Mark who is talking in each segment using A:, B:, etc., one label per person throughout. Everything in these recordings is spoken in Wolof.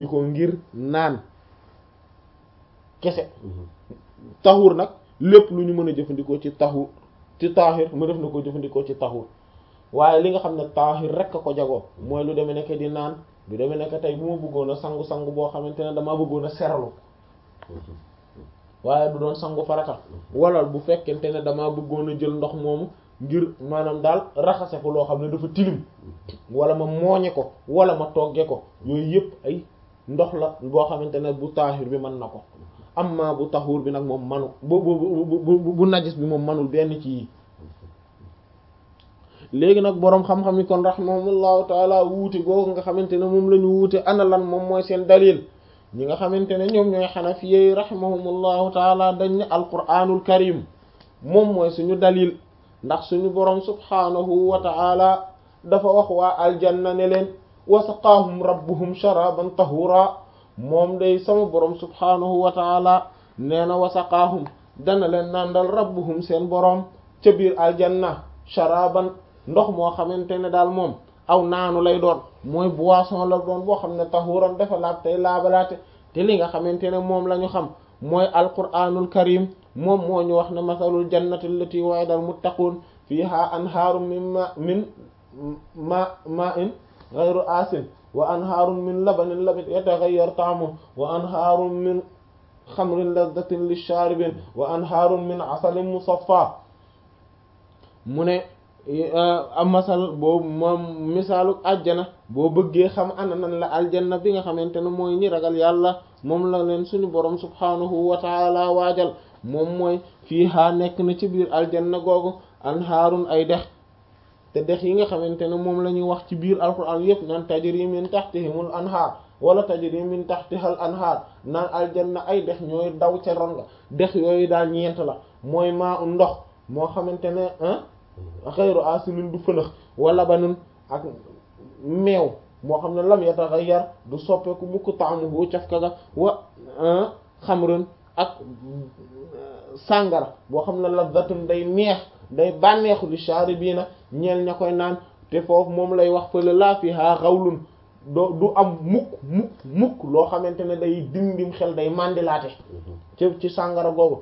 A: ko ngir naan kese taxur nag lépp lu ñu mën a jëfandikoo ci taxur ci taaxir mu def na ko jëfandikoo ci taxur waaye li nga xam ne taaxir rek a ko jagoo mooy lu demee nekk di naan lu demee nekk tey bu ma bëggoon a sangu sangu boo xamante ne damaa bëggoon a seralu waaye du doon sangu farata wala bu fekkente ne damaa bëggoon a jël ndox moomu ngir maanaam daal raxase ko loo xam ne dafa tilim wala ma mooñe ko wala ma togge ko yooyu yëpp ay ndox la boo xamante ne bu taaxir bi mën na ko amma bu taxuur bi nag moom manu bu bu bu bu najis bi moom manul benn ci yi léegi nag boroom xam-xam yi kon rahimahumullahu taala wuute googu nga xamante ne moom la ñu wuute ana lan moom mooy seen dalil ñi nga xamante ne ñoom ñooy xanafiyey rahimahumullahu taala dañ ne alquranul karim moom mooy suñu dalil ndax suñu boroom subhanahu wa taala dafa wax waa aljanna ne leen wa saqaahum rabbuhum sharaban tahura moom day sama boroom subhanahu wa taala nee na wa saqaahum dana leen nandal rabbuhum seen boroom ca biir aljanna sharaban ndox moo xamante ne daal moom aw naanu lay doon mooy boisson la doon boo xam ne tahuran dafa laab tey laabalaate te li nga xamante ne moom la ñu xam mooy alquranul karim moom moo ñu wax ne masalul jannati allati wa'ida al muttaqun fiha anhaarun min ma min ma ma in ghayru asin wa anhaarun min labanin lam yataghayyar ta'muhu wa anhaarun min xamrin ladhatin lisharibin wa anhaarun min asalin musaffa mu ne am masal boobu moom misaalu àjjana boo bëggee xam ana nan la aljanna bi nga xamante ne mooy ñi ragal yàlla moom la leen suñu borom subhanahu wa taala waajal moom mooy fii haa nekk na ci biir aljanna googu anhaarun ay dex te dex yi nga xamante ne moom la ñuy wax ci biir alquran yépp naan tajri min tahtihimul anhaar wala tajri min tahtihal anhaar naan aljanna ay dex ñooy daw ca ron nga dex yooyu daal ñeent la mooy maa u ndox moo xamante ne xayru asinin du fënax wala banun ak meew moo xam ne lam yataghayyar du soppeeku mukk ta'muhu cafka ga wa xamrun ak sàngara boo xam ne ladhatun day neex day bànneexu li sharibiina ñeel ña koy naan te foofu moom lay wax fële laa fiha xawlun doo du am mukk mukk mukk loo xamante ne day dindim xel day mandilaate ci ci sàngara googu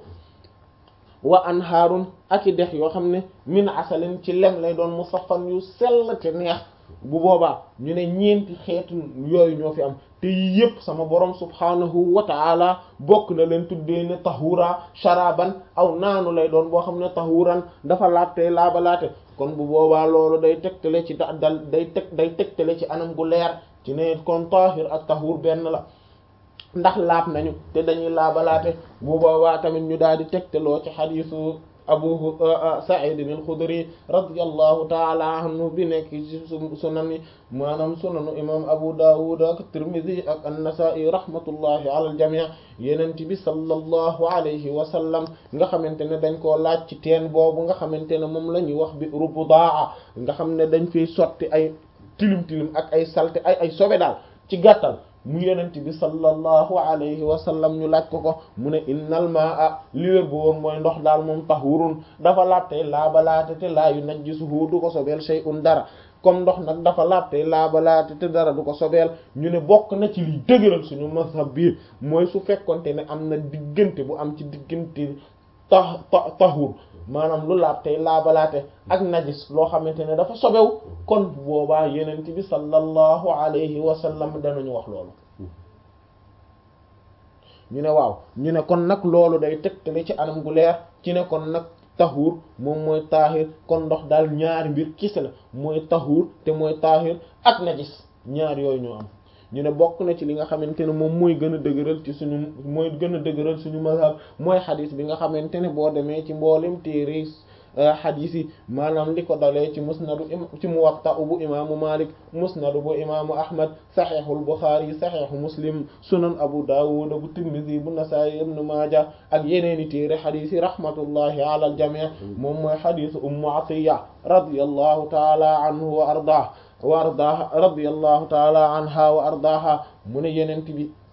A: wa anhaarun ak i dex yoo xam ne min asalin ci lem lay doon musaffan yu sell te neex bu boobaa ñu ne ñeenti xeetu yooyu ñoo fi am te yii yépp sama borom subhanahu wa ta'ala bokk na leen tuddee ne tahura sharaban aw naanu lay doon boo xam ne tahuran dafa laabte laabalaate kon bu boobaa loolu day tegtale ci da dal day teg day tegtale ci anam gu leer ci ne kon tahir ak tahur benn la ndax laab nañu te dañuy laabalaate bu boobaa tamit ñu daal di tegtaloo ci xadiisu abu sa'id al-khudri radiyallahu ta'ala anhu bi nekk ci sunan yi maanaam sunanu imam abu dawud ak tirmidhi ak an-nasa'i rahmatullahi ala al-jami' yenent bi sallallahu alayhi wa sallam nga xamante ne dañ koo laaj ci teen boobu nga xamante ne moom la ñuy wax bi rubudaa nga xam ne dañ fiy sotti ay tilim tilim ak ay salte ay ay sobe daal ci gàttal mu yenent bi sallallahu alayhi wa sallam ñu laaj ko ko mu ne innal maa li wér bu woon mooy ndox daal moom tahurun dafa laabtey laabalaate te laa yunajjisuhu du ko sobeel shay'un dara comme ndox nag dafa laabtey laabalaate te dara du ko sobeel ñu ne bokk na ci liy dëgëral suñu mazhab bi mooy su fekkonte ne am na diggante bu am ci diggante ta tahur maanaam lu laab tey laabalaate ak najis loo xamante ne dafa sobew kon boobaa yenent bi sallallahu alayhi wa sallam danañu wax loolu ñu ne waaw ñu ne kon nag loolu day tegtale ci anam gu leer ci ne kon nag taxuur moom mooy taahir kon ndox daal ñaari mbir kese la mooy taxuur te mooy taahir ak najis ñaar yooyu ñoo am ñu ne bokk na ci li nga xamante ne moom mooy gën a dëgëral ci suñu mooy gën a dëgëral suñu mazhab mooy xadis bi nga xamante ne boo demee ci mboolem téere xadis yi maanaam li ko dalee ci musnadu ci muwatta bu imaamu malik musnadu bu imaamu ahmad saxeexul buxaari saxeexu muslim sunan abu dawud bu tirmidhi bu nasaayi ibnu maaja ak yeneeni téere xadis yi rahmatullahi ala al jamii moom mooy xadisu ummu atiya radiyallahu taala anhu wa ardah wa ardaha radiyallahu taala anha wa ardaha mu ne yenent bi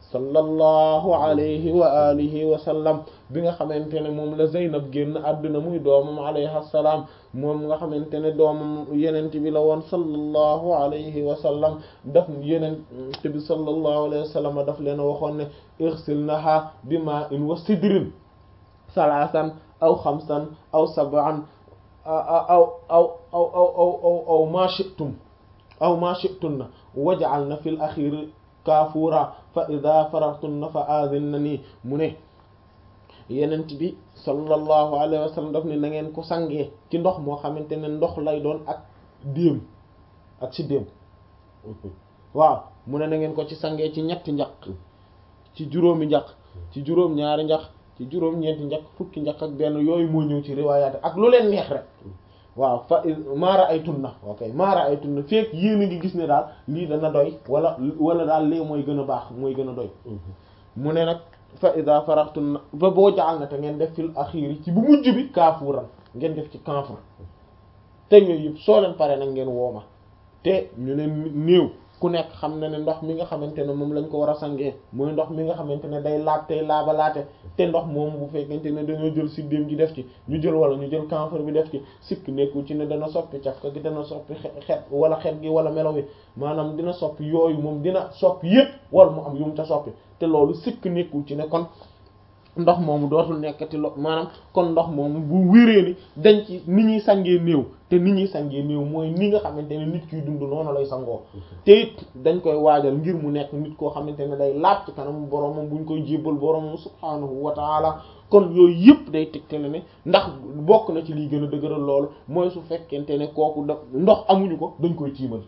A: sallallahu alayhi wa alihi wa sallam bi nga xamante ne moom la Zeynab génn àdduna muy doomam alayhi salaam moom nga xamante ne doomam yenent bi la woon sallallahu alayhi wa sallam daf yenent bi sallallahu alayhi wa sallam daf leen waxoon ne irsilnaha bima'in wa sidrin salaasan aw xamsan aw sab'an aw aw aw aw aw aw aw ma shi'tum aw ma shi'tunna waj'alna fil akhir kaafuura fa ida farartunna fa aadinna nii mu ne yenent bi sallallahu alayhi wa sallam daf ne na ngeen ko sangee ci ndox moo xamante ne ndox lay doon ak déem ak ci déem waaw mu ne na ngeen ko ci sangee ci ñetti njaq ci juróomi njaq ci juróom ñaari njaq ci juróom ñeenti njaq fukki njaq ak benn yooyu moo ñëw ci riwaayaat ak lu leen neex rek waaw fa maara ay tunna ok maara ay tunna fekk yéen a ngi gis ne daal lii dana doy wala wala daal lee mooy gën a baax mooy gën a doy mu ne nag fa ida faraxtunna ba boo jaxal na te ngeen def fil axiri ci bu mujj bi kaafuuran ngeen def ci kanfur te yooyu yëpp soo leen pare nag ngeen wooma te ñu ne néew ku nekk xam na ne ndox mi nga xamante ne moom lañ ko war a sangee mooy ndox mi nga xamante ne day laab tey laabalaate te ndox moomu bu fekkente ne dañoo jël siddéem gi def ci ñu jël wala ñu jël camphre bi def ci sikk nekkul ci ne dana soppi cafka gi dana soppi xet wala xet gi wala melo wi maanaam dina soppi yooyu moom dina soppi yépp wala mu am yu mu ta soppi te loolu sikk nekkul ci ne kon ndox moomu dootul nekkati lo maanaam kon ndox moomu bu wéree ni dañ ci ni ñuy sangee néew te ni ñuy sangee néew mooy ni nga xamante ne nit kiy dund noonu lay sangoo te it dañ koy waajal ngir mu nekk nit koo xamante ne day laaj ci kanam boromam buñ koy jébbal boromam subhaanahu wa taala kon yooyu yëpp day tegtale ne ndax bokk na ci liy gën a dëgëral loolu mooy su fekkente ne kooku da ndox amuñu ko dañ koy tiimal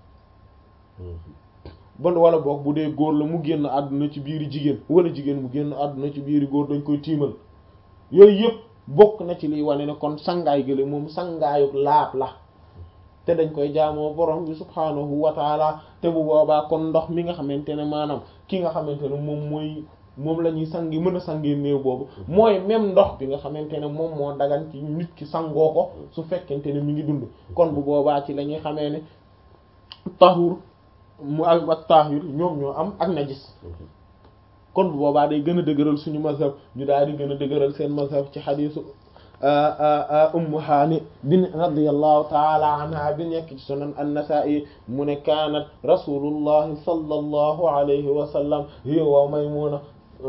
A: bon wala boog bu dee góor la mu génn àdduna ci biiri jigéen wala jigéen mu génn àdduna ci biiri góor dañ koy tiimal yooyu yëpp bokk na ci liy wane ne kon sangaay gële moom sangaayu laab la te dañ koy jaamoo borom bi subhaanahu wa taala te bu boobaa kon ndox mi nga xamante ne maanaam ki nga xamante ne moom mooy moom la ñuy sangi mën a sangee néew boobu mooy même ndox bi nga xamante ne moom moo dagan ci nit ki sangoo ko su fekkente ne mi ngi dund kon bu boobaa ci la ñuy xamee ne tahur mu ak ak taahir ñoom ñoo am ak najis kon bu boobaa day gën a dëgëral suñu mazhab ñu daal di gën a dëgëral seen mazhab ci xadiisu ummu haani bin radiyallahu taala anha bi nekk ci sunan an-nasa'i mu ne kaanat rasulullahi sallallahu alayhi wa sallam hiya wa maymuna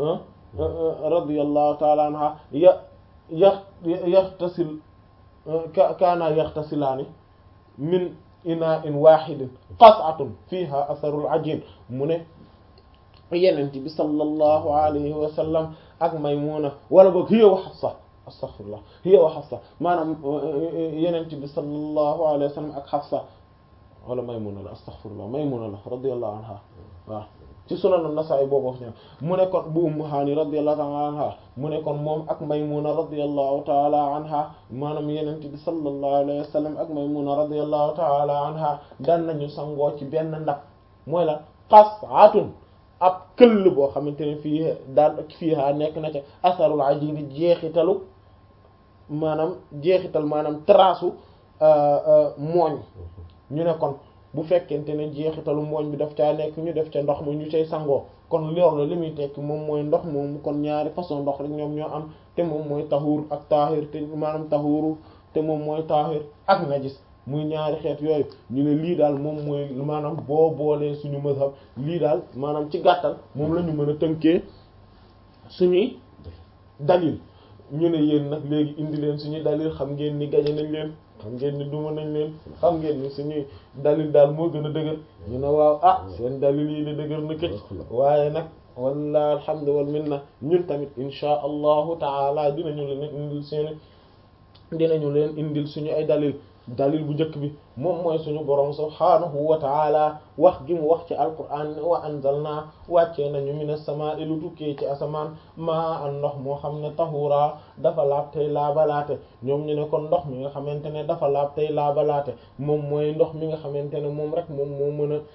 A: radiyallahu taala anha ya ya yaxtasil kaana yaxtasilaani min ina in wahidin qas'atun fiha atharul ajin mu ne yenent bi sallallahu alayhi wa sallam ak maymuna wala boog hiya wa hafsa astaghfirullah hiya wa hafsa maanaam yenent bi sallallahu alayhi wa sallam ak hafsa wala maymuna la astaghfirullah maymuna la radiyallahu anha waaw ci sunan an-Nasa'i boobu wax ñaan mu ne kon bu Ummu Haani radiyallahu ta'ala anha mu ne kon moom ak Maymuna radiyallahu ta'ala anha maanaam Yonent bi sallallahu alayhi wa sallam ak Maymuna radiyallahu ta'ala anha daan nañu sangoo ci benn ndab mooy la qas'atun ab këll boo xamante ne fii daan fiiha nekk na ca asarul ajin jeexitalu maanaam jeexital maanaam trasu mooñ ñu ne kon bu fekkente ne jeexitalu mooñ bi daf caa nekk ñu def ca ndox ma ñu cay sangoo kon loolu li muy tekki moom mooy ndox moom kon ñaari façon ndox rek ñoom ñoo am te moom mooy taxuur ak taahir te maanaam taxuuru te moom mooy taahir ak najis muy ñaari xeet yooyu ñu ne lii daal moom mooy maanaam boo boolee suñu mazhab lii daal maanaam ci gàttal moom la ñu mën a tënkee suñuy dalil ñu ne yéen nag léegi indi leen suñuy dalil xam ngeen ni gañe nañ leen xam ngeen ni duma nañ leen xam ngeen ni suñuy dalil daal moo gën a dëgër ñu ne waaw ah seen dalil yi di dëgër na këcc waaye nag walla alhamdu wal minna ñun tamit insha allahu taala dinañu leen indil seeni dinañu leen indil suñu ay dalil dalil bu njëkk bi moom mooy suñu borom subhaanahu wa taala wax gi mu wax ci alquran wa anzalna wàccee nañu minas samaa'i lu tukkee ci asamaan maa an ndox moo xam ne tahura dafa laab tey laabalaate ñoom ñu ne kon ndox mi nga xamante ne dafa laab tey laabalaate moom mooy ndox mi nga xamante ne moom rek moom moo mën a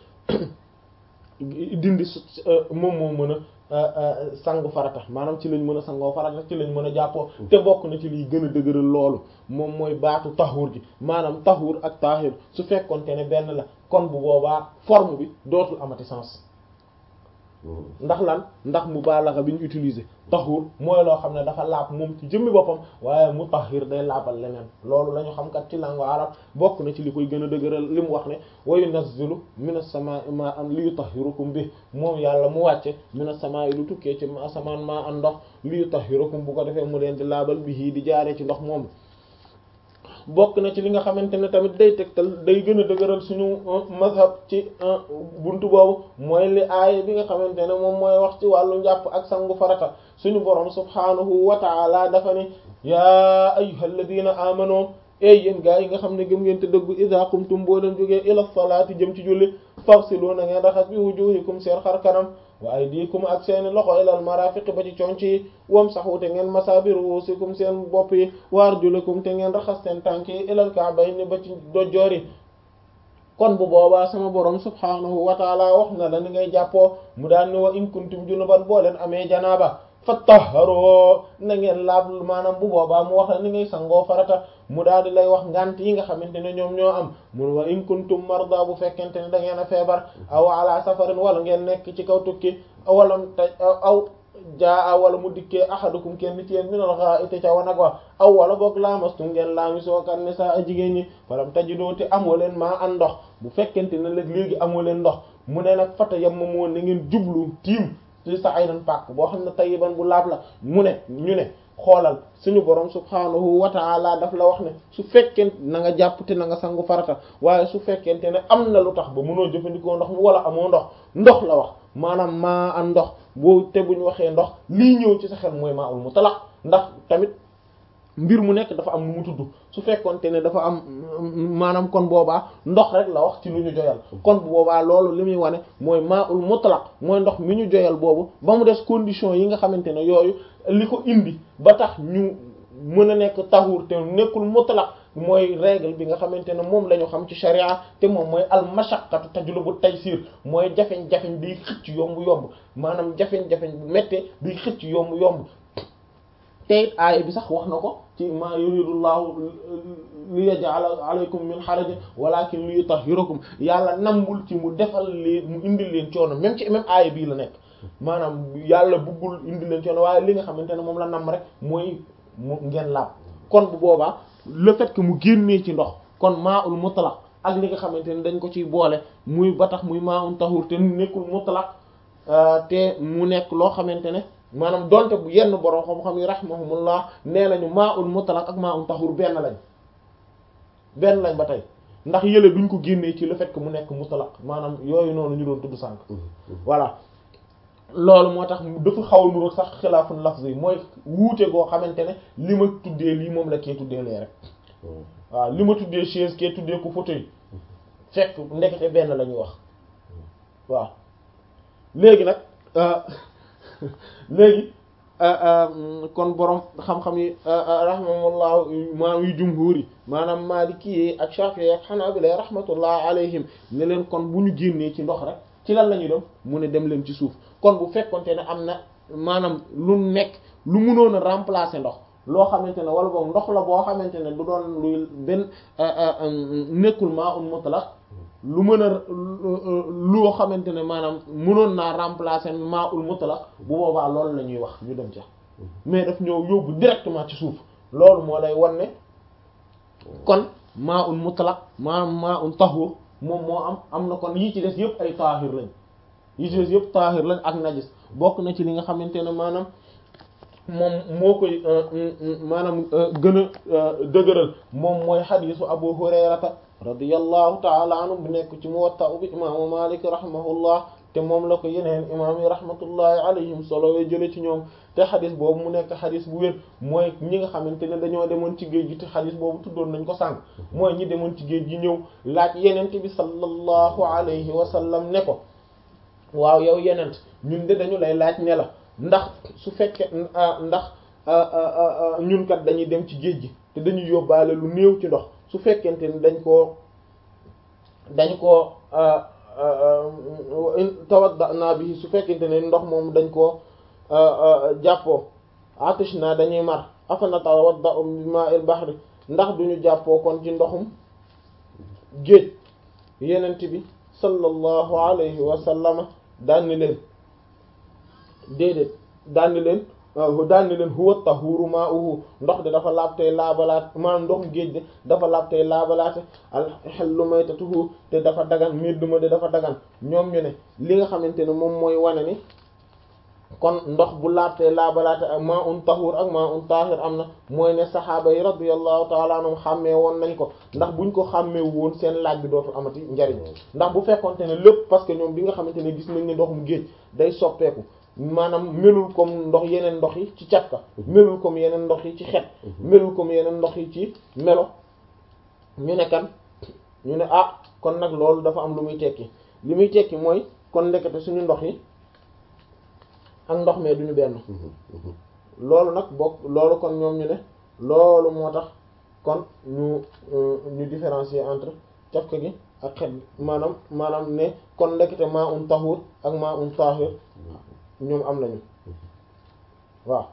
A: dindi moom moo mën a sangu farata maanaam ci lañ mën a sangoo farata ci lañ mën a jàppoo te bokk na ci liy gën a dëgëral loolu moom mooy baatu taxuur gi maanaam taxuur ak taahir su fekkonte ne benn la kon bu boobaa forme bi dootul amati sens ndax lan ndax mubaalaxa bi ñu utiliser tahur mooy loo xam ne dafa laab moom ci jëmmi boppam waaye mutahhir day laabal leneen loolu la ñu xam kat ci langue arab bokk na ci li koy gën a dëgëral li mu wax ne wa yunazzilu minas samaa'i maa'an li yutahhirukum bi moom yàlla mu wàcce minas samaa'i lu tukkee ci asamaan maa an ndox li yutahhirukum bu ko defee mu leen di laabal bi di jaaree ci ndox moomu bokk na ci li nga xamante ne tamit day tegtal day gën a dëgëral suñu mazhab ci buntu boobu mooy li aaya bi nga xamante ne moom mooy wax ci wàllu njàpp ak sangu farata suñu borom subhaanahu wa ta'ala dafa ne yaa ayyuhal ladina amanu ey yéen gaa yi nga xam ne gëm ngeen te dëggu idha qumtum boo leen jógee ila salaati jëm ci julli fagsilu na ngeen raxas bi wujuhikum seen xar kanam wa aydikum ak seen loxo ilal marafiq ba ci conc yi wamsahu te ngeen masa bi ruusikum seen bopp yi wa arjulakum te ngeen raxas seen tànk yi ilal ka'bayni ba ci dojjoor yi kon bu boobaa sama borom subhaanahu wa taala wax na la ni ngay jàppoo mu daan ni wa in kuntum junuban boo leen amee janaaba fattaharoo na ngeen laab maanaam bu boobaa mu wax la ni ngay sangoo farata mu daal di lay wax ngant yi nga xamante ne ñoom ñoo am mun wa in kuntum marda bu fekkente ne da ngeen a feebar aw ala safarin wala ngeen nekk ci kaw tukki wala taj aw jaa wala mu dikkee ahadukum kenn ci yéen minal gha'iti ca wanag wa aw wala boog laamastum ngeen laamisoo kan ne saa a jigéen ñi falam tajidoo te amoo leen maa an ndox bu fekkente ne léeg léegi amoo leen ndox mu ne nag fata yam ma moo na ngeen jublu tiim ci sa aynan pàkk boo xam ne tayyiban bu laab la mu ne ñu ne xoolal suñu borom subhaanahu wa ta'ala daf la wax ne su fekkente na nga jàpp te na nga sangu farata waaye su fekkente ne am na lu tax ba mënoo jëfandikoo ndox mu wala amoo ndox ndox la wax maanaam maa an ndox boo te bu ñu waxee ndox lii ñëw ci sa xel mooy maa ul mutlaq ndax tamit mbir mu nekk dafa am nu mu tudd su fekkonte ne dafa am maanaam kon boobaa ndox rek la wax ci lu ñu joyal kon bu boobaa loolu li muy wane mooy maa ul mutlaq mooy ndox mi ñu joyal boobu ba mu des condition yi nga xamante ne yooyu li ko indi ba tax ñu mën a nekk taxuur te nekkul mutlaq mooy règle bi nga xamante ne moom la ñu xam ci sharia te moom mooy al mashaqqatu tajlubu taysir mooy jafeñ-jafeñ biy xëcc yomb-yomb maanaam jafeñ-jafeñ bu méttee biy xëcc yomb-yomb te it aaya bi sax wax na ko ci ma yuridullahu li yaj'ala alaykum min haraj walakin li yutahhirakum yàlla nambul ci mu defal leen mu indil leen coono même ci même aaya bii la nekk maanaam yàlla buggul indil leen coono waaye li nga xamante ne moom la nam rek mooy mu ngeen laab kon bu boobaa le fait que mu génnee ci ndox kon maa ul mutlaq ak li nga xamante ne dañ ko ciy boole muy ba tax muy maa un tahur te nekkul mutlaq te mu nekk loo xamante ne maanaam donte bu yenn borom xam-xam yi rahimahumullah nee nañu maa ul mutlaq ak maa un tahur benn lañ benn lañ ba tey ndax yële duñ ko génnee ci le fait que mu nekk mutlaq maanaam yooyu noonu ñu doon tudd sànq voilà loolu moo tax dafa xaw a nuru sax xilaafun lafzi yi mooy wuute goo xamante ne li ma tuddee lii moom la kee tuddee lee rek waaw li ma tuddee chaise kee tuddee ko fauteuil fekk ndekete benn la ñuy wax waaw léegi nag léegi kon borom xam-xam yi rahimahumullah maam yu jumhur yi maanaam maliki yi ak shafi'i ak hanabila rahmatullah alayhim ne leen kon bu ñu génnee ci ndox rek ci lan la ñuy dem mu ne dem leen ci suuf kon bu fekkonte ne am na maanaam lu nekk lu mënoon a remplacer ndox loo xamante ne wala boog ndox la boo xamante ne du doon luy benn nekkul maa un mutlaq lu mën a loo xamante ne maanaam mënoon naa remplacer maa ul mutlaq bu boobaa loolu la ñuy wax ñu dem ca mais daf ñëw yóbbu directement ci suuf loolu moo lay wan ne kon maa ul mutlaq maanaam maa un tahur moom moo am am na kon yi ci des yëpp ay taahir lañ yi ci des yëpp taahir lañ ak najis bokk na ci li nga xamante ne maanaam moom moo koy maanaam gën a dëgëral moom mooy xadiisu abu hurayrata radiyallahu taala anhu bu nekk ci muwatta bi imaamu malik rahimahullah te moom la ko yeneen imaam yi rahmatullahi alayhim solo wee jële ci ñoom te xadis boobu mu nekk xadis bu wér mooy ñi nga xamante ne dañoo demoon ci géej gi te xadis boobu tuddoon nañ ko sànq mooy ñi demoon ci géej gi ñëw laaj yenent bi sallallahu alayhi wa sallam ne ko waaw yow yenent ñun de dañu lay laaj ne la ndax su fekkee ndax ñun kat dañuy dem ci géej gi te dañuy yóbbaale lu néew ci ndox su fekkente ni dañ koo dañ koo tawadda bi su fekkente ne ndox moom dañ koo jàppoo atish naa dañuy mar afana tawadda bi ma'il bahri ndax duñu jàppoo kon ci ndoxum géej yenent bi sallallahu alayhi wa sallama daan ni leen déedéet daan ni leen daan ni leen huwa tahuru ma'uhu ndox de dafa laab tey laabalaat maanaam ndox géej de dafa laab tey laabalaate al hallu maytatuhu te dafa dagan médduma de dafa dagan ñoom ñu ne li nga xamante ne moom mooy wane ni kon ndox bu laab tey laabalaate ak ma un tahur ak ma un tahir am na mooy ne saxaaba yi radiyallahu ta'ala anhum xàmmee woon nañ ko ndax buñ ko xàmmee woon seen laaj bi dootul amati njariñ ndax bu fekkonte ne lépp parce que ñoom bi nga xamante ne gis nañ ne ndoxum géej day soppeeku maanaam melul comme ndox yeneen ndox yi ci càkka melul comme yeneen ndox yi ci xet melul comme yeneen ndox yi ci melo ñu ne kan ñu ne ah kon nag loolu dafa am lu muy tekki li muy tekki mooy kon ndekete suñu ndox yi ak ndox mee duñu benn loolu nag bokk loolu kon ñoom ñu ne loolu moo tax kon ñu ñu différencier entre cafka gi ak xet maanaam maanaam ne kon ndekete maa un tahur ak maa un tahir ñoom am nañu waaw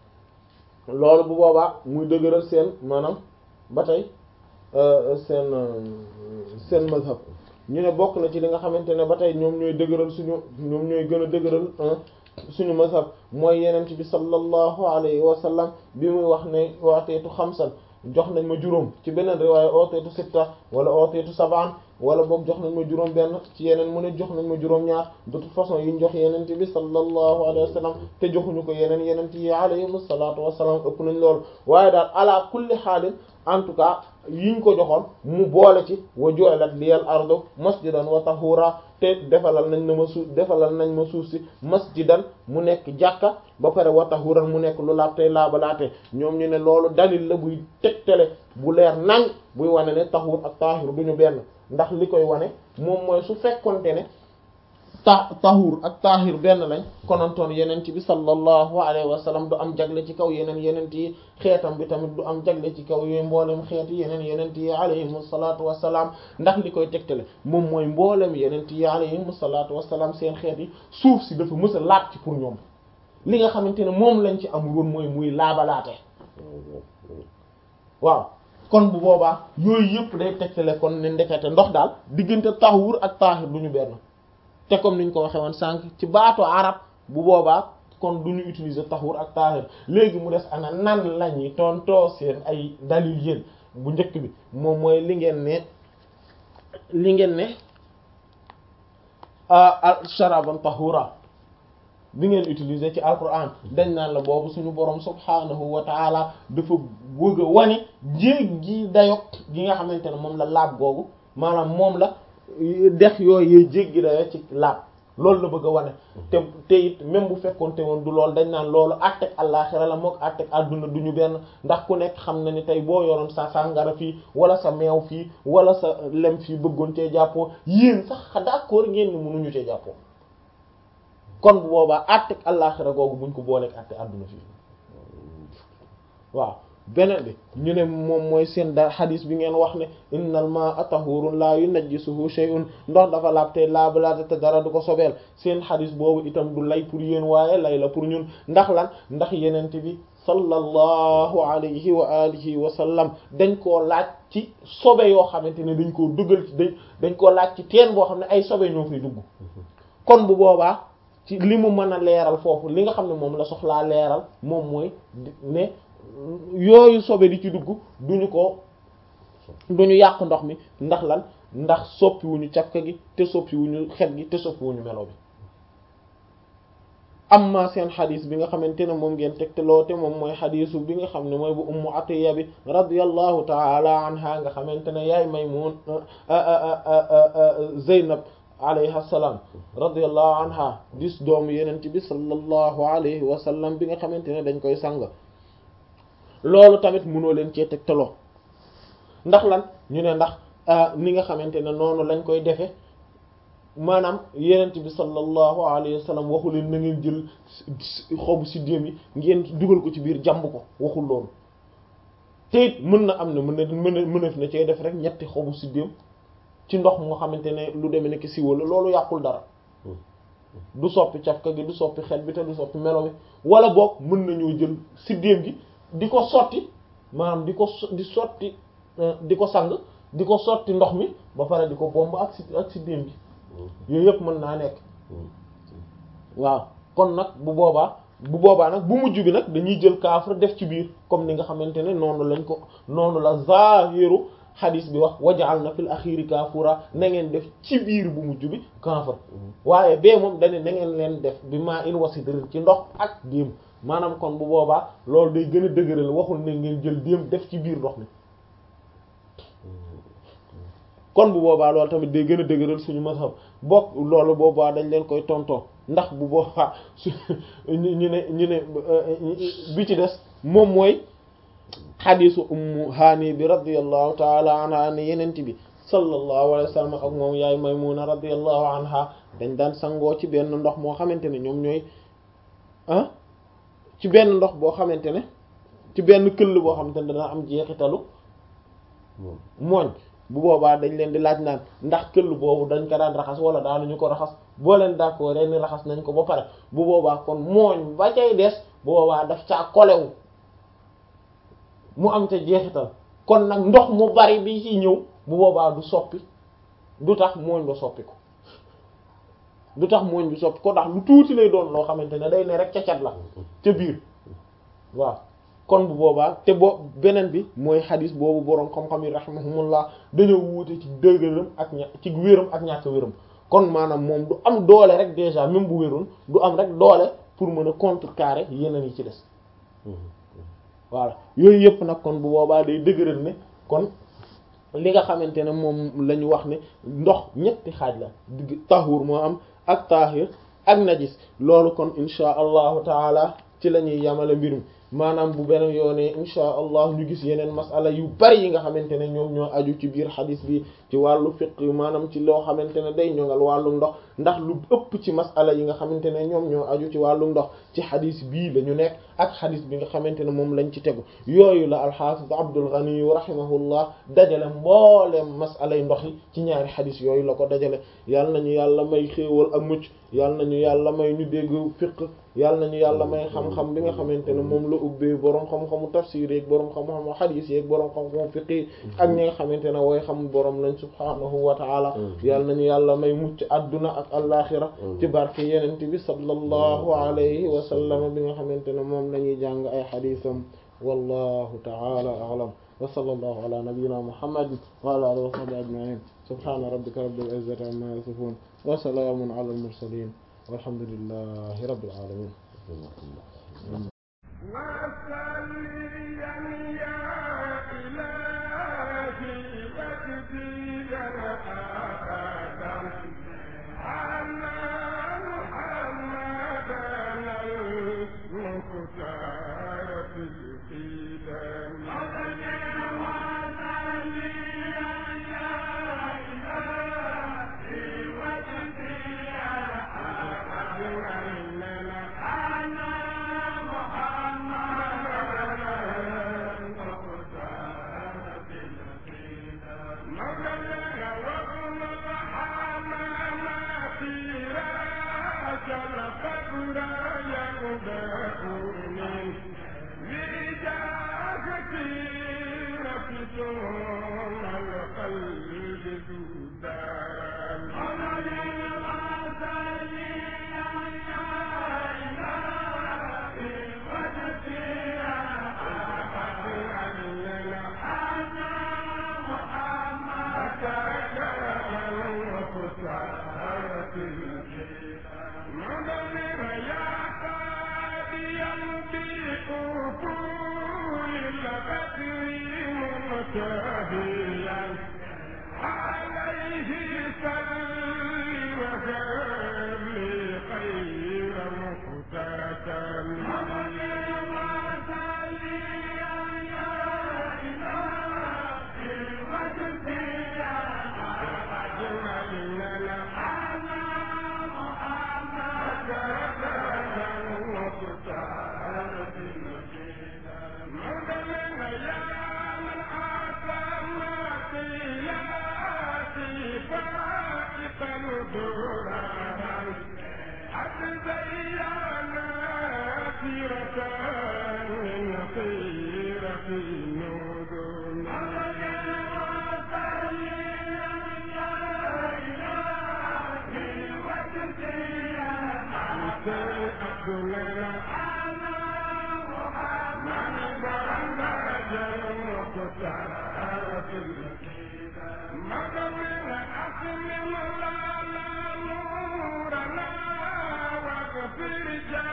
A: loolu bu boobaa muy dëgëral seen maanaam ba tey seen seen mazhab ñu ne bokk na ci li nga xamante ne ba tey ñoom ñooy dëgëral suñu ñoom ñooy gën a dëgëral suñu mazhab mooy yenent bi sallallahu alayhi wa sallam bi muy wax ne waateetu xamsan jox nañ ma juróom ci beneen riwaaya ooteetu sitta wala ooteetu sabaan wala boog jox nañ ma juróom benn ci yeneen mu ne jox nañ ma juróom ñaar de toute façon yi ñu jox yenent bi sallallahu alayhi wa sallam te joxuñu ko yeneen yenent yi alayhim salaatu wassalaam ëpp nañ loolu waaye daal ala kulli xaalin en tout cas yiñ ko joxoon mu boole ci wa ju'alat liyal ardu masjidan wa tahura te defalal nañ na ma suuf defalal nañ ma suuf si masjidan mu nekk jàkka ba pare wa tahuran mu nekk lu laab tey laabalaate ñoom ñu ne loolu dalil la buy tegtale bu leer nañ buy wane ne tahur ak tahir duñu benn ndax li koy wane moom mooy su fekkonte ne ta tahur ak tahir benn lañ konontoon yenent bi sallallahu alayhi wa sallam du am jagle ci kaw yeneen yenent yi xeetam bi tamit du am jagle ci kaw yooyu mboolem xeet yi yeneen yenent yi alayhim salaatu wassalaam ndax li koy tegtale moom mooy mboolem yenent yi alayhim salaatu wassalaam seen xeet yi suuf si dafa mës a laab ci pour ñoom li nga xamante ne moom lañ ci amul woon mooy muy laabalaate waaw kon bu boobaa yooyu yëpp day tegtale kon ne ndekete ndox daal diggante tahur ak tahir du ñu benn te comme niñ ko waxee woon sànq ci baatu arab bu boobaa kon du ñu utiliser tahur ak tahir léegi mu des ana nan la ñuy tontoo seen ay dalil yéen bu njëkk bi moom mooy li ngeen ne li ngeen ne sharaban tahura bi ngeen utiliser ci alquran dañ naan la boobu suñu borom subhanahu wa taala dafa bëgg a wane jéggi dayo gi nga xamante ne moom la laab googu maanaam moom la dex yooyu yooyu jéggi dayo ci laab loolu la bëgg a wane te te it même bu fekkoonte woon du loolu dañ naan loolu àtteeg àllaaxira la mook àtteeg àdduna du ñu benn ndax ku nekk xam na ni tey boo yoroon sa sàngara fii wala sa meew fii wala sa lem fii bëggoon cee jàppoo yéen sax d'accord ngeen ni mënuñu cee jàppoo kon bu boobaa àtteeg àllaaxira googu buñ ko booleeg àtteeg àdduna fii waaw beneen bi ñu ne moom mooy seen da xadis bi ngeen wax ne innal ma'a tahurun la yunajjisuhu shay'un ndox dafa laab te laabalaate te dara du ko sobeel seen xadis boobu itam du lay pour yéen waaye lay la pour ñun ndax lan ndax yenente bi sallallahu alayhi wa alihi wa sallam dañ koo laaj ci sobe yoo xamante ne dañ koo duggal ci dañ dañ koo laaj ci teen boo xam ne ay sobe ñoo fay dugg kon bu boobaa ci li mu mën a leeral foofu li nga xam ne moom la soxlaa leeral moom mooy ne yooyu sobe di ci dugg duñu ko duñu yàq ndox mi ndax lan ndax soppiwuñu cafka gi te soppiwuñu xet gi te soppiwuñu melo bi amma seen xadis bi nga xamante ne moom ngeen tegteloo te moom mooy xadisu bi nga xam ne mooy bu ummu atiya bi radiyallahu taala anha nga xamante ne yaay maymun zeynab alayha salaam radiyallahu anha dis doomu yenent bi sallallahu alayhi wa sallam bi nga xamante ne dañ koy sang loolu tamit mënoo leen cee tegtaloo ndax lan ñu ne ndax ni nga xamante ne noonu lañ koy defe maanaam yenent bi sallallahu alayhi wa sallam waxu leen na ngeen jël xobu siddéem yi ngeen dugal ko ci biir jàmb ko waxul loolu te it mën na am na mën na mën a mënef na cee def rek ñetti xobu siddéem ci ndox moo xamante ne lu demee nekk siwa la loolu yàqul dara du soppi cafka gi du soppi xet bi te du soppi melo bi wala boog mën nañoo jël siddéem gi di ko sotti maanaam di ko di sotti di ko sang di ko sotti ndox mi ba pare di ko bomb ak si ak siddéem gi yooyu yëpp mën naa nekk waaw kon nag bu boobaa bu boobaa nag bu mujj bi nag dañuy jël kaafir def ci biir comme ni nga xamante ne noonu lañ ko noonu la zahiru xadis bi wax wajaal na fil axiri kaafura na ngeen def ci biir bu mujj bi kaafir waaye bee moom dañu na ngeen leen def bi maa in wasidrin ci ndox ak déem maanaam kon bu boobaa loolu day gën a dëgëral waxul ne ngeen jël déem def ci biir ndox mi kon bu boobaa loolu tamit day gën a dëgëral suñu mazhab bokk loolu boobaa dañ leen koy tontoo ndax bu boobaa su ñu ne ñu ne bi ci des moom mooy xadisu ummu haani bi radiallahu taala anha ne yenent bi sallallahu alayhi wa sallam ak moom yaay maymuna radiallahu anha dañ daan sangoo ci benn ndox moo xamante ne ñoom ñooy ah ci benn ndox boo xamante ne ci benn këll boo xamante ne dana am jeexitalu mooñ bu boobaa dañ leen di laaj naan ndax këll boobu dañ ko daan raxas wala daanuñu ko raxas boo leen d'accord ren ni raxas nañ ko ba pare bu boobaa kon mooñ ba cay des bu boobaa daf caa kolewu mu am ca jeexital kon nag ndox mu bari bi ci ñëw bu boobaa du soppi du tax mooñ ba soppi ko du tax mooñ bi soppi ko ndax lu tuuti lay doon loo xamante ne day ne rek ca cat la ca biir waaw kon bu boobaa te boo beneen bi mooy xadis boobu boroom xam-xam yi rahimahumullah dañoo wuute ci dëgëram ak ña ci wéram ak ñàkk wéram kon maanaam moom du am doole rek déjà même bu wéroon du am rek doole pour mën a contrecarrer yeneen yi ci des voilà yooyu yëpp nag kon bu boobaa day dëgëral ne kon li nga xamante ne moom la ñu wax ne ndox ñetti xaaj la digg tahur moo am ak tahir ak najis loolu kon insha allahu taala ci la ñuy yamale mbir mi maanaam bu beneen yoonee insha allah ñu gis yeneen masala yu bari yi nga xamante ne ñoom ñoo aju ci biir xadis bi ci wàllu fiqh maanaam ci loo xamante ne day ñoŋal wàllu ndox ndax lu ëpp ci masala yi nga xamante ne ñoom ñoo aju ci wàllu ndox ci xadis bii la ñu nekk ak xadis bi nga xamante ne moom lañ ci tegu yooyu la alxaafis Abdul Ghani rahimahullah dajale mbooleem masala yi ndox yi ci ñaari xadis yooyu la ko dajale yal nañu yàlla may xéewal ak mucc yal nañu yàlla may ñu dégg fiqh yal nañu yàlla may xam-xam bi nga xamante ne moom la ubbee boroom xam-xamu tafsir yeeg boroom xam-xamu xadis yeeg boroom xam-xamu fiqh ak ñi nga xamante ne wooy xam boroom lañ subhaanahu wa taala yal nañu yàlla may mucc adduna ak alaxira ci barke yenente bi sallallahu alayhi wa sallam bi nga xamante ne moom lañuy jàng ay xadisam wallahu taala a'lam wa sallallahu ala nabiyyina muhammadin wa ala alihi wa sahbihi ajma'in subhana rabbika rabbil izzati amma yasifun wa salamun ala al mursalin walhamdulillahi rabbil alamin
B: Thank you. أدنى أنا محمد برم درجة المختار في الكتاب مدونا أسلم لنا نورنا واغفر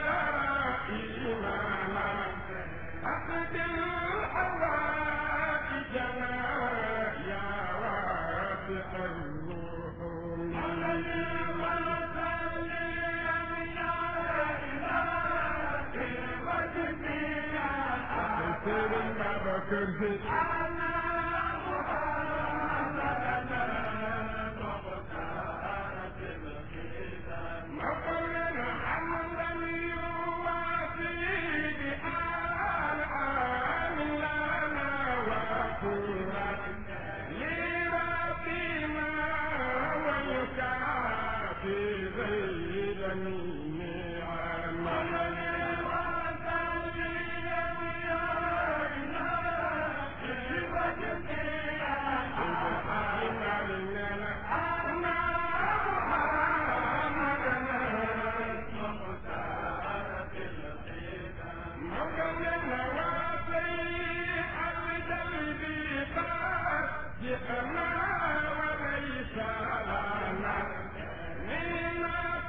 B: جرائمنا أقد الحوائجنا يا واسع الرحوم بكر مقرنا حمدا يواسي بآلام لنا وكورا لربنا ويكافي زيد جئنا وليس لنا من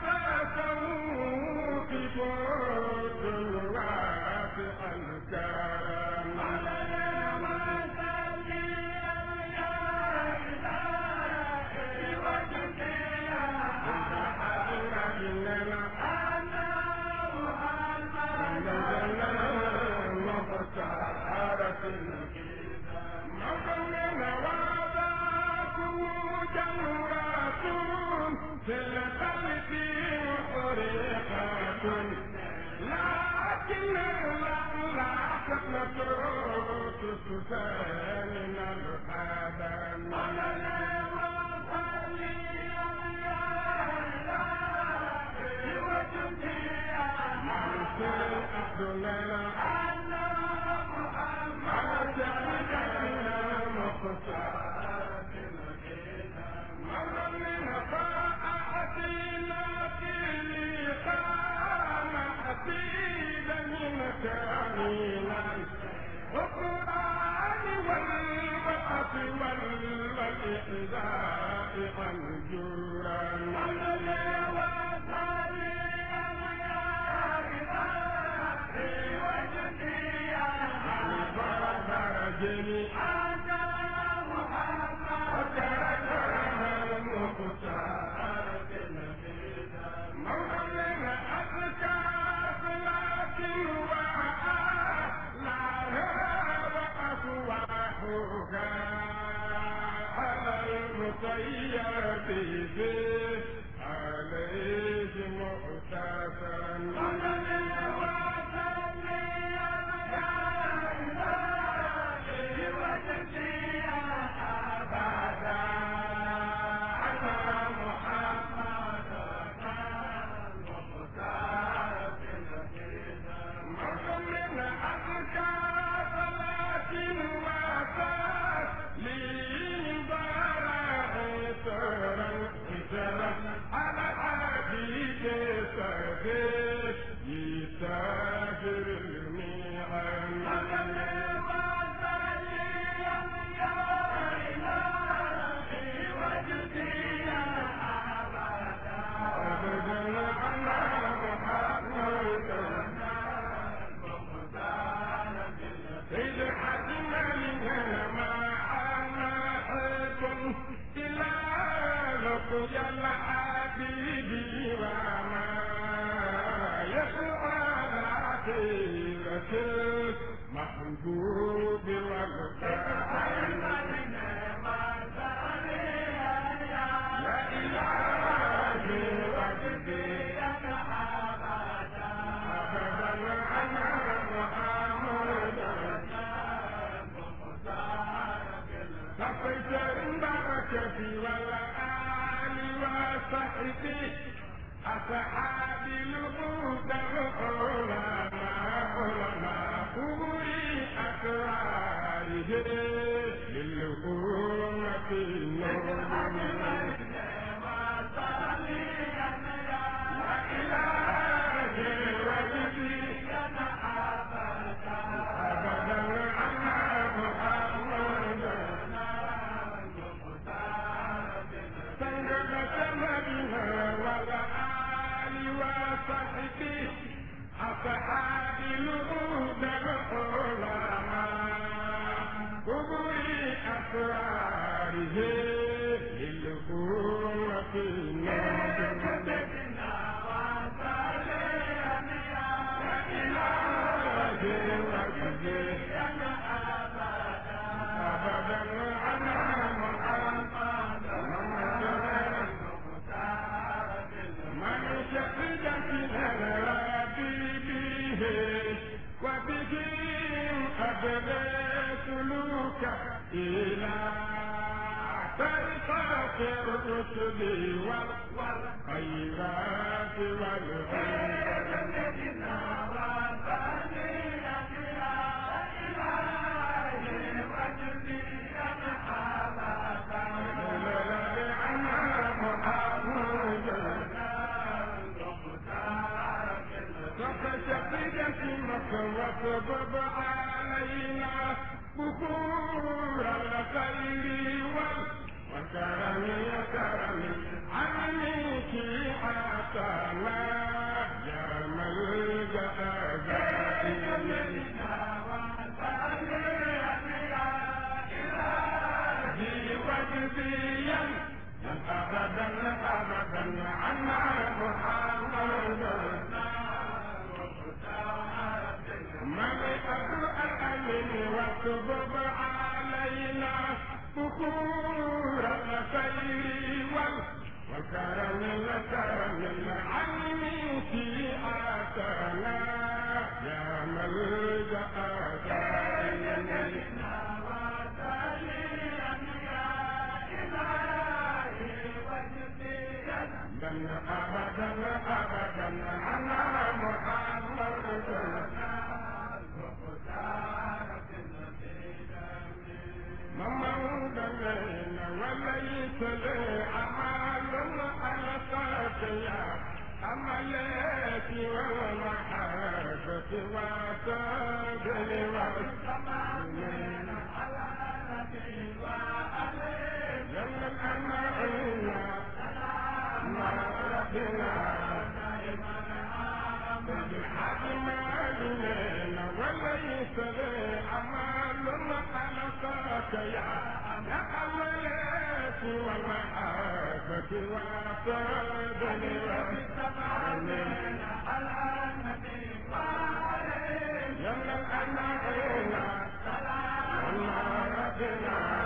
B: تصوف بود الواسع الكرم في الخلق محرقة لكن لا تقنط تسالنا الحدم والقرآن والوقت والإحزاء أنجورا فرجني مولانا أذكى صلاة وأفواحها على المطيب به عليه على حديث سبيل يسافر الميعاد أبدا أنا محمد إذ حزن لنا ما أنا حب إلى لقي الحبيب وما يسعى العقيدة المحبوب والكرم يا إلهي وجدي أبدا أنا محمد صفيت البركة والآل وصحبه أصحابي الهدى العلماء علماء أولي أسراره للأمة النور لا إله أصحاب الهدى العلماء كبر أسراره للأمة سيدنا وإلهي وجزينا أبدا على محمد من شهد في به وبه أبدى سلوكه إلى طريقة الرشد والخيرات والعلم وسبب علينا بخور الخير والكرم يا كرم عنك حتى يا ملجأ وجديا أبدا أبدا عنا محمد ملكة الأمن وسبب علينا بخور الخير والكرم الكرم العلم في آتانا يا ملجأ دائما بل أبدا أبدا على محمد مموت لنا وليس لي أعمال ألقاك يا أملاتي والمحبة وتاجل والسماء لما الأمانة ما ربنا بالحق ما لنا وليس لي أعمال ألقاك يا أملاتي والمحبة وتاجل والسماء يلا الأمانة ما ربنا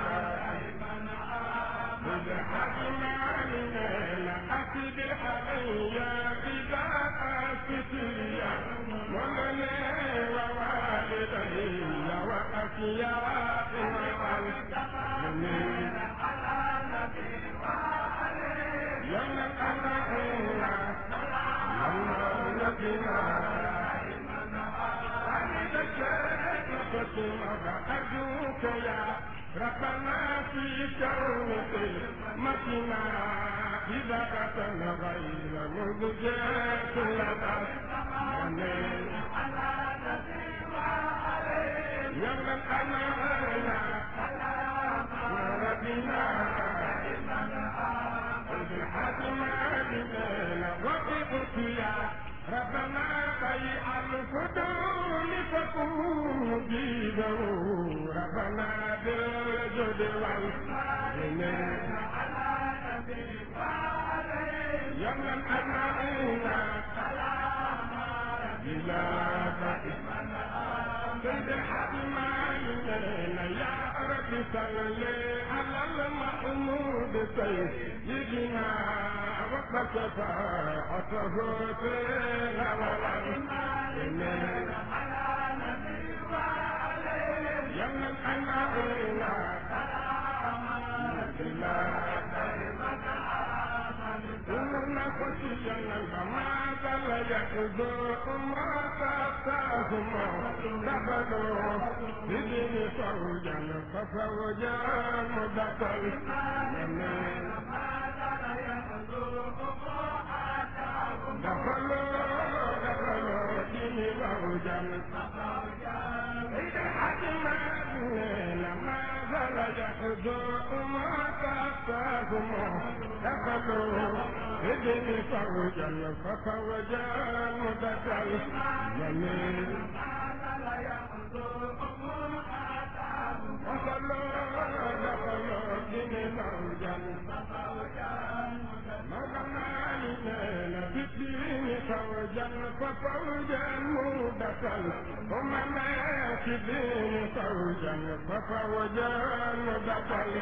B: بالحق ما لنا أكد علي إذا أستي ولني ووالدي وأخياري والمسلمين يلا الأمانة يلا نبينا أرجوك يا ربنا في كونك مكنا إذا أتى غير مزجاة لنا يلا الأمانة ربنا بالحكم بنا وقفت يا ربنا بيع الفضول تكون مجيبه ربنا بالجد والمن يوم الأمانين إلى سيد الحكمين يا رب صل على المحمود سيدنا وقت شفاعته فينا والعلم يوم الأمانين إننا خشينا ما زال يحزو ما تاتاهم دخلوا بدين فوجا ففوجا مدخل دخلوا دخلوا دين فوجا إذا حكم لما زال يحزو ما تاتاهم دخلوا بدني فوجا ففوجا مدخل جميل وصلوا دخلوا دين فوجا مغنى لنا بالدين فوجا ففوجا مدخل ومن في الدين فوجا ففوجا مدخل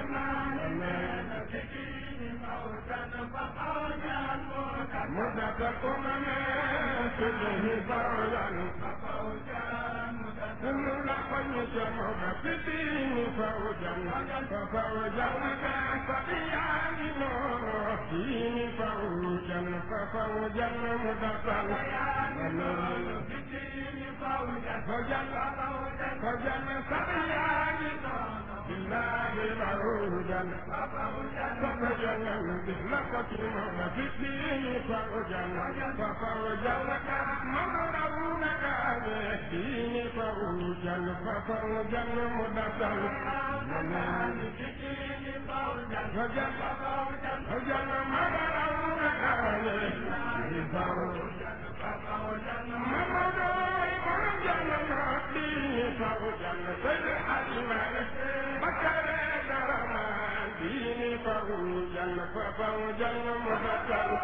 B: مدة أمم كله فوجا كل لقد جمع في الدين فوجا ففوجا فبيان نور الدين فوجا ففوجا مدة فوجا فوجا سبيان بالله فوجا ففوجا لقد جمع في الدين فوجا ففوجا مغرون كان الدين فوجا ففوجا مدة فوجا فوجا مغرون كان الدين فوجا مغرون الدين فوجا سيد الحليمان بكر درمان دين فوجا ففوجا مدة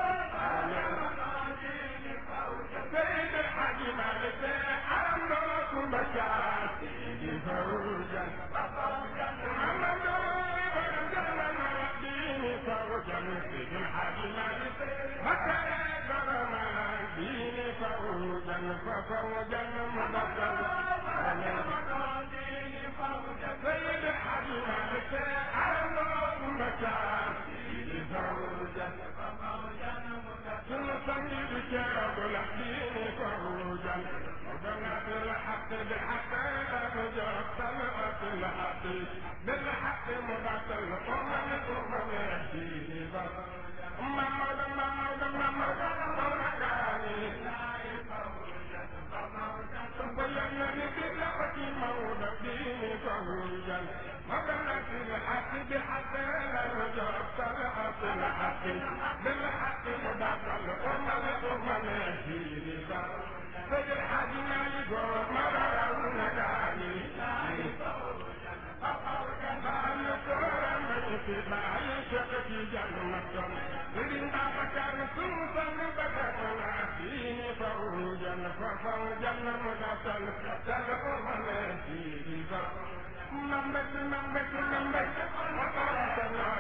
B: سيد الحاج مالك أمرك بشار سيدي فوجا محمد دين فوجا سيد الحاج مالك بكر درمان دين فوجا ففوجا مدة سيد الحاج مالك أمرك بشار سيدي فوجا ثم صلي بشرب الحين فروجا وبنات الحق بالحق فجرت طلعت الحق بالحق مضت الأمم الأمم يهديه محمد محمد محمد مرقاني بينني بالحق مولى ديني فروجا وبنات الحق بالحق فجرت طلعت الحق بالحق مضت الأمم الأمم يهديه سيد الحاج مالك مرة ونجاني في جنة إذن بكر سوسا بكرنا فيه فوجا ففوجا مدسل تلقوا ملكي ممبت ممبت ممبت وقرتنا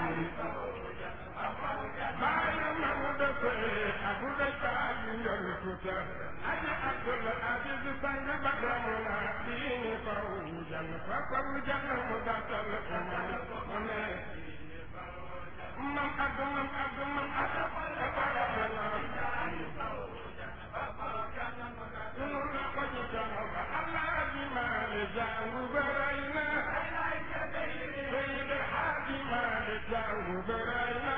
B: bayan mamuda sai abu da ta'adin da rufuta aji abdul aziz san ba da muna dini fawujan fa fawujan mudatal umma man adu man adu man adu fara bana Nuna kwaji jama ba Allah ji ma le jangu baraina Sayyid Haji ma le jangu baraina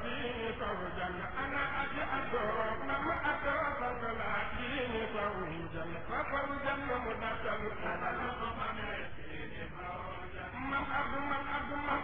B: دين فوجا أنا أجي أدور نم أدور فوجا دين فوجا ففوجا مدتل من أبو من أبو من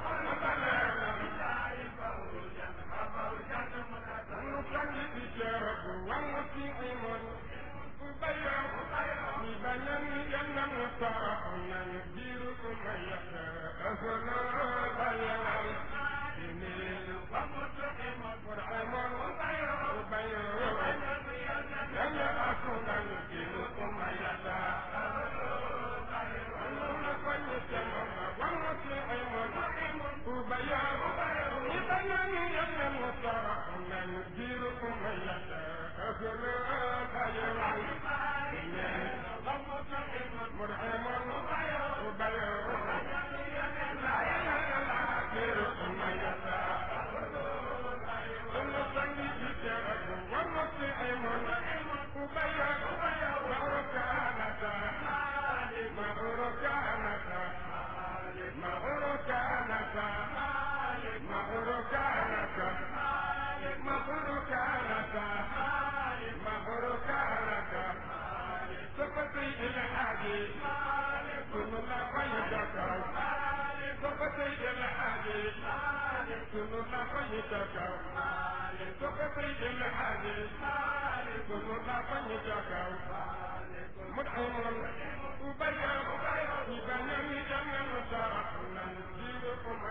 B: أبو نصلي بجرب ونطيع بيان بيان جنة مطاعنا نديركم يشاء أهلا بيان جميل ومتحم مرحم بيان لن أكون نديركم يشاء وبيان بيان جنة مطاعنا نديركم يشاء أهلا بيان مرحم وبيان سقطي الحاجي كل ما قيدك سقطي الحاجي كل ما قيدك سقطي الحاجي كل ما قيدك مدحم وبيان بيان جنة مطاعنا نديركم